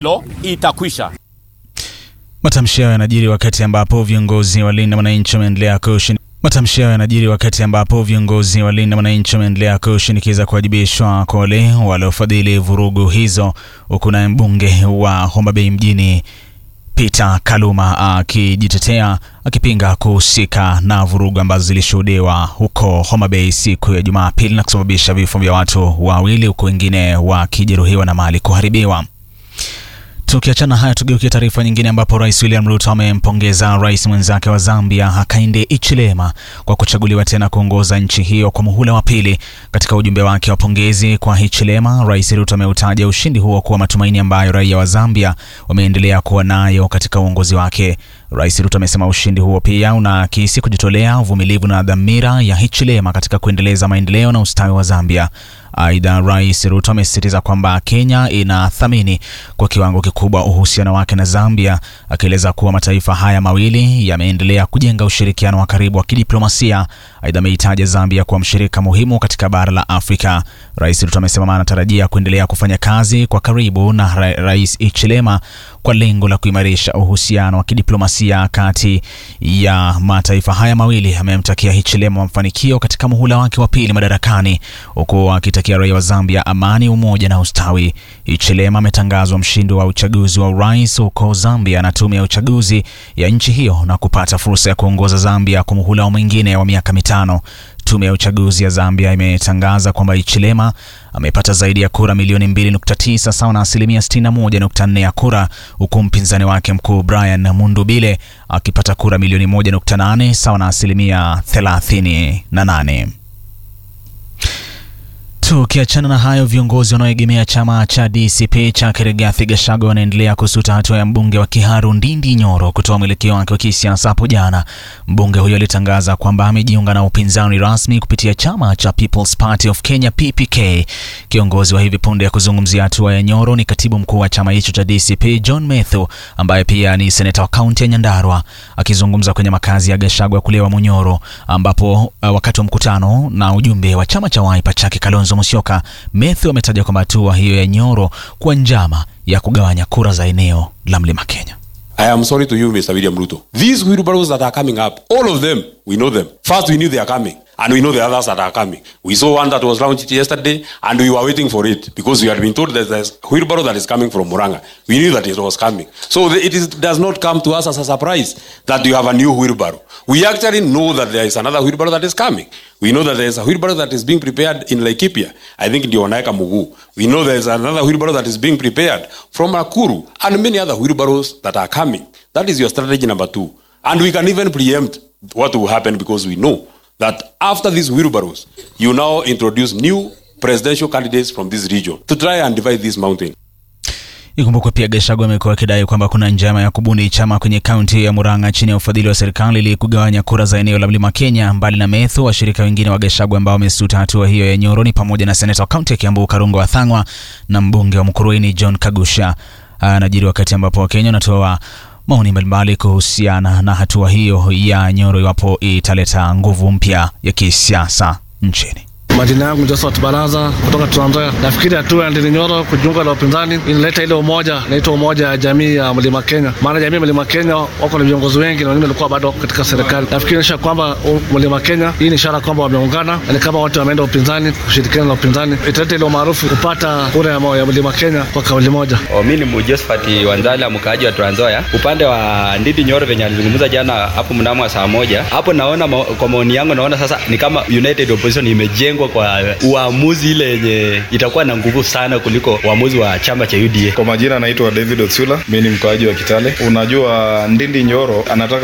lo itakwisha. Matamshi hayo yanajiri wakati ambapo viongozi wa Linda Mwananchi wameendelea kushin Matamshi hayo yanajiri wakati ambapo viongozi wa Linda Mwananchi wameendelea kushinikiza kuwajibishwa kwa wale waliofadhili vurugu hizo, huku naye mbunge wa Homa Bay mjini Peter Kaluma akijitetea akipinga kuhusika na vurugu ambazo zilishuhudiwa huko Homa Bay siku ya Jumapili na kusababisha vifo vya watu wawili huku wengine wakijeruhiwa na mali kuharibiwa. Tukiachana haya, tugeukie taarifa nyingine ambapo Rais William Ruto amempongeza rais mwenzake wa Zambia Hakainde Hichilema kwa kuchaguliwa tena kuongoza nchi hiyo kwa muhula wa pili. Katika ujumbe wake wa pongezi kwa Hichilema, Rais Ruto ameutaja ushindi huo kuwa matumaini ambayo raia wa Zambia wameendelea kuwa nayo katika uongozi wake. Rais Ruto amesema ushindi huo pia unaakisi kujitolea, uvumilivu na dhamira ya Hichilema katika kuendeleza maendeleo na ustawi wa Zambia. Aidha, Rais Ruto amesisitiza kwamba Kenya inathamini kwa kiwango kikubwa uhusiano wake na Zambia, akieleza kuwa mataifa haya mawili yameendelea kujenga ushirikiano wa karibu wa kidiplomasia. Aidha, ameitaja Zambia kuwa mshirika muhimu katika bara la Afrika. Rais Ruto amesema anatarajia kuendelea kufanya kazi kwa karibu na ra Rais Hichilema kwa lengo la kuimarisha uhusiano wa kidiplomasia kati ya mataifa haya mawili. Amemtakia Hichilema mafanikio katika muhula wake wa pili madarakani, huku akitakia raia wa Zambia amani, umoja na ustawi. Hichilema ametangazwa mshindi wa uchaguzi wa urais huko Zambia na tume ya uchaguzi ya nchi hiyo na kupata fursa ya kuongoza Zambia kwa muhula mwingine wa miaka mitano. Tume ya uchaguzi ya Zambia imetangaza kwamba Hichilema amepata zaidi ya kura milioni 2.9 sawa na asilimia 61.4 ya kura, huku mpinzani wake mkuu Brian Mundubile akipata kura milioni 1.8 sawa na asilimia 38. Tukiachana na hayo, viongozi wanaoegemea chama cha DCP cha Rigathi Gachagua wanaendelea kusuta hatua ya mbunge wa Kiharu Ndindi Nyoro kutoa mwelekeo wake wa kisiasa hapo jana. Mbunge huyo alitangaza kwamba amejiunga na upinzani rasmi kupitia chama cha People's Party of Kenya PPK. Kiongozi wa hivi punde ya kuzungumzia hatua ya Nyoro ni katibu mkuu wa chama hicho cha DCP John Methu, ambaye pia ni seneta wa kaunti ya Nyandarua. Akizungumza kwenye makazi ya Gachagua kule Munyoro, ambapo uh, wakati wa mkutano na ujumbe wa chama cha Wiper chake Kalonzo Musyoka, Methu ametaja kwamba hatua hiyo ya Nyoro kuwa njama ya kugawanya kura za eneo la Mlima Kenya. I am sorry to you, Mr. William Ruto. These wheelbarrows that are coming up, all of them, we know them. First, we knew they are coming, and we know the others that are coming. We saw one that was launched yesterday, and we were waiting for it because we had been told that there's a wheelbarrow that is coming from Muranga. We knew that it was coming. So the, it is, does not come to us as a surprise that you have a new wheelbarrow. We actually know that there is another wheelbarrow that is coming. We know that there is a wheelbarrow that is being prepared in Laikipia. I think ndio wanaeka Mugu. We know there is another wheelbarrow that is being prepared from Nakuru and many other wheelbarrows that are coming. That is your strategy number two. And we can even preempt what will happen because we know that after these wheelbarrows, you now introduce new presidential candidates from this region to try and divide this mountain. Ikumbukwe pia Gachagua amekuwa akidai kwamba kuna njama ya kubuni chama kwenye kaunti ya Murang'a chini ya ufadhili wa serikali ili kugawanya kura za eneo la Mlima Kenya. Mbali na Methu, washirika wengine wa Gachagua ambao wamesuta hatua hiyo ya Nyoro ni pamoja na seneta wa kaunti ya Kiambu Karungo Wathang'wa na mbunge wa Mukurweini John Kagusha. Anajiri wakati ambapo Wakenya wanatoa maoni mbalimbali kuhusiana na hatua hiyo ya Nyoro iwapo italeta nguvu mpya ya kisiasa nchini. Majina yangu Josephat Baraza kutoka Trans Nzoia. Nafikiri hatua ya Ndindi Nyoro kujiunga na upinzani inaleta ile umoja, inaitwa umoja ya jamii ya Mlima Kenya. Maana jamii ya Mlima Kenya wako na viongozi wengi na wengine walikuwa bado katika serikali. Nafikiri inaonyesha kwamba Mlima Kenya, hii ni ishara kwamba wameungana, na ni kama watu wameenda upinzani kushirikiana na upinzani, italeta ile umaarufu kupata kura ya, ya Mlima Kenya kwa kauli moja. Mimi ni Josephat Wanzala, mkaaji wa Trans Nzoia. Upande wa Ndindi Nyoro venye alizungumza jana hapo mnamo wa saa moja hapo, naona ma, kwa maoni yangu naona sasa ni kama United Opposition imejengwa kwa uamuzi ile yenye itakuwa na nguvu sana kuliko uamuzi wa chama cha UDA. Kwa majina naitwa David Otsula, mimi ni mkaaji wa Kitale. Unajua Ndindi Nyoro anataka